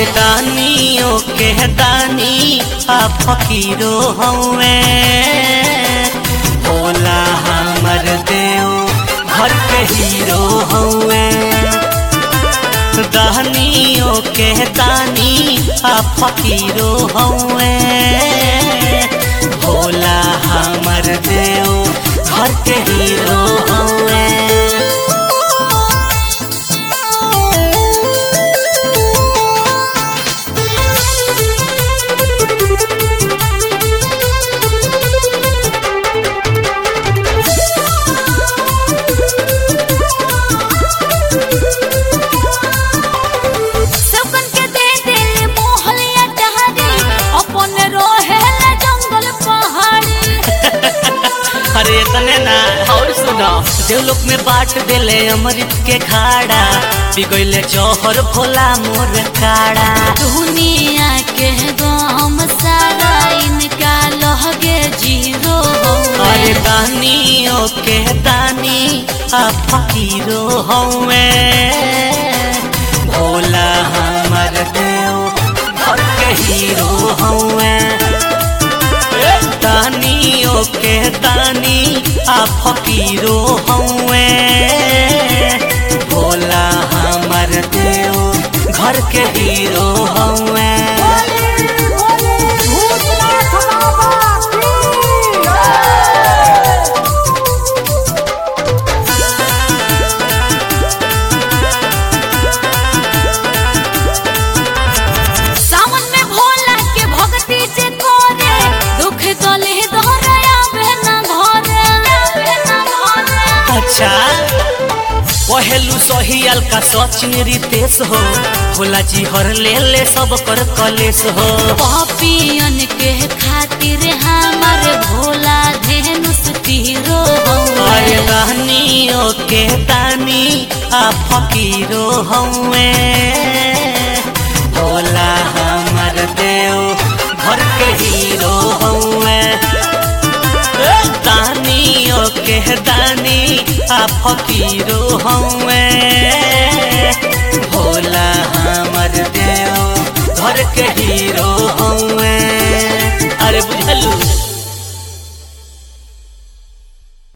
अरे दानियों के दानी आ फकीरो हवे भोला हमर देव घर के हीरो हवे दानियों के दानी आ फकीरो हवे भोला हमर देव घर के हीरो हवे सबकन के दे दिल मोहलिया टहरी अपन रोहेला जंगल पहाड़ी अरे तने ना और सुनो देवलोक में बाट देले अमृत के खाड़ा बिगैले जौहर भोला मोर काड़ा दुनिया के गम सारा इनका लहगे जीरो अरे दानियों के दानी आ फकीरो हवे भोला हमर देव घर के हीरो हवे दानियों के दानी आ फकीरो हवे भोला हमर देव घर के हीरो हवे सावन में भोला के भक्ति जे करे दुख गले दोहराया बहना घरे बहना घरे अच्छा पहलू सहियल का सचिन रितेश हो भोला जी हर ले ले सब कर कलेश हो पापियन के खातिर हमार भोला धेनुस तीरो अरे दानियों के दानी आ फकीरो हवे भोला हमर देव घर के हीरो हवे दानियों के दानी आ फकीरो हवे भोला हमर देव घर के हीरो